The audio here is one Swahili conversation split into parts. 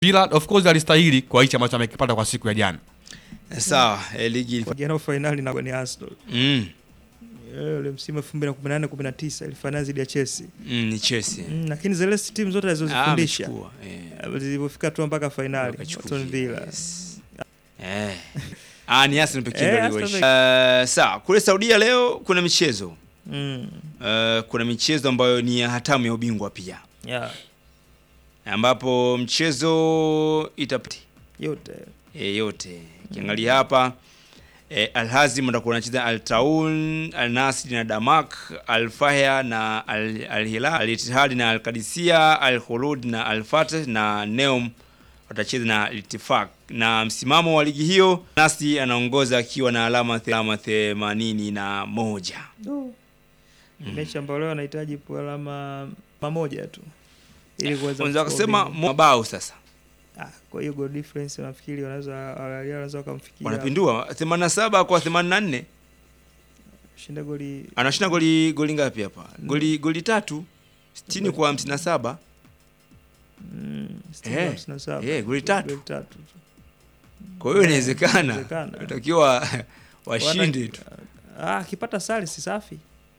Villa of course alistahili kwa hichi ambacho amekipata kwa siku ya jana. Sawa, eh, ligi Jana fainali na ni Arsenal. mm, Eh, Ule msimu 2018 19 ilifanya dhidi ya Chelsea. mm, ni Chelsea. Mm, lakini zile timu zote Ah, alizozifundisha amechukua, eh. zilipofika tu mpaka fainali Wakachukua, Aston Villa. yes. Eh. Ah, ni Arsenal pekee Eh, ndio Arsenal aliweza. Eh, sawa, kule Saudia leo kuna michezo. Mm. Eh, kuna michezo ambayo ni ya hatamu ya ubingwa pia. Yeah, Ambapo mchezo itapiti yote. e, yote. Kiangalia hapa e, Al Hazim watakuwa wanacheza Al Taun, Al Nasr na Damak, Al Fahya na Al, Al Hilal, Al Ittihad na Al Qadisiyah, Al Khulud na Al Fateh na Neom watacheza na Al Ittifaq. Na msimamo wa ligi hiyo Nasri anaongoza akiwa na alama the- alama themanini na moja. Oh. Mechi ambayo leo anahitaji po alama mamoja tu ili kuweza Unaweza kuchukua kusema ubingwa. mabao sasa Ah, kwa hiyo goal difference nafikiri wanaweza wanaweza wakamfikia wanapindua 87 kwa 84. shinda goli Anashinda goli goli ngapi hapa? Goli goli tatu 60 kwa 57. mm, Eh, 67. eh, goli tatu. Goli tatu tu. Kwa hiyo inawezekana. Inawezekana. Natakiwa washinde tu. Ah, akipata sare si safi.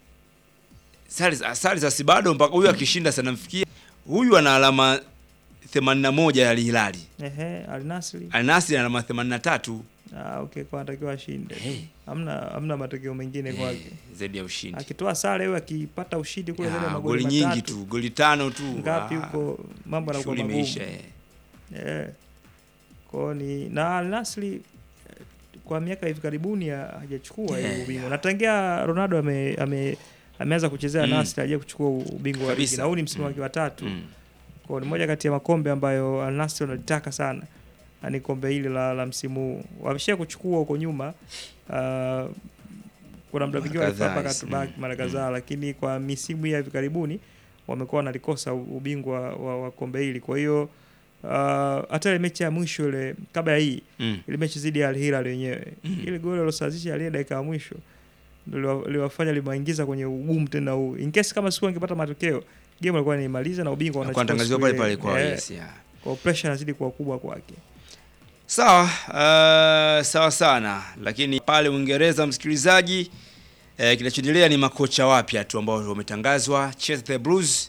Sare sare za si bado mpaka huyu akishinda sana mfikia. Huyu ana alama 81 ya Al Hilali. Ehe, Al Nassr. Al Nassr ana alama 83 Ah, okay, kwa anatakiwa ashinde. Eh. Hamna hamna matokeo mengine kwake. zaidi ya ushindi. Akitoa sare huyo akipata ushindi kule zaidi ya Ah, magoli goli nyingi matatu, tu, goli tano tu. Ngapi Ah, huko mambo yanakuwa Shughuli magumu. imeisha. eh. Eh. Kwa ni na Al Nassr eh, kwa miaka hivi karibuni ha- hajachukua Yeah, hiyo ubingwa. yeah. Na tangia Ronaldo ame, ame ameanza kuchezea Mm. Nassr hajaje kuchukua ubingwa wa ligi. Kabisa. Na huu ni msimu Mm. wake wa tatu. Mm. Kwa ni moja kati ya makombe ambayo Al Nassr wanalitaka sana. Na ni kombe hili la, la msimu huu. Wamesha kuchukua huko nyuma. Uh, kuna muda mwingine Mara walifaa kadhaa, mpaka yes. tubaki Mm. mara kadhaa, lakini kwa misimu hii ya hivi karibuni wamekuwa wanalikosa u- ubingwa wa, wa kombe hili. Kwa hiyo uh, hata ile mechi ya mwisho ile kabla ya hii Mm. ile mechi dhidi ya Al Hilal wenyewe Mm. ile goli alosawazisha ile dakika ya mwisho ndio liwa- liwafanya liwaingiza kwenye ugumu tena huu. In case kama siku angepata matokeo game alikuwa anaimaliza na ubingwa Kwa wanachukua tangaziwa siku pale ile. pale kwa Eh, yes, yeah. kwa pressure inazidi kuwa kubwa kwake. Sawa, uh, sawa sana, lakini pale Uingereza msikilizaji, eh, kinachoendelea ni makocha wapya tu ambao wametangazwa. Chelsea the Blues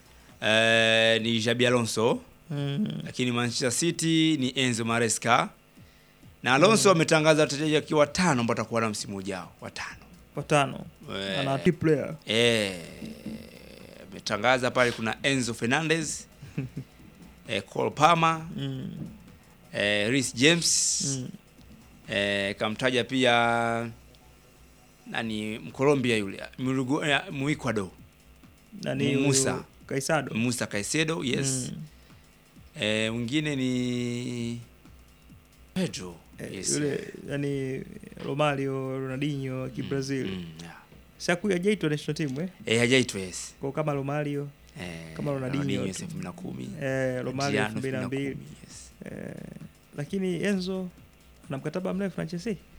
eh, ni Xabi Alonso, Mm. lakini Manchester City ni Enzo Maresca na Alonso ametangaza wachezaji akiwa watano ambao watakuwa na msimu ujao watano. Watano. Eh, Ana key player. eh, ametangaza pale kuna Enzo Fernandez eh, Cole Palmer Mm. eh, Reece James Mm. Eh, kamtaja pia nani Mkolombia yule Murugu- eh, Muecuador Nani Musa. huyu Kaisado. Musa Caicedo yes. Mm. Eh, mwingine ni Pedro Eh, yes. Yule yani Romario, Ronaldinho Mm, kibrazil. mm, yeah. Sasa huyu hajaitwa national team eh. Eh, hajaitwa yes. Kwa kama Romario, Eh, Kama Ronaldinho yes, tu. 2010. eh, Romario Adriano 2002. 2010, yes. Eh, lakini Enzo ana mkataba mrefu na Chelsea.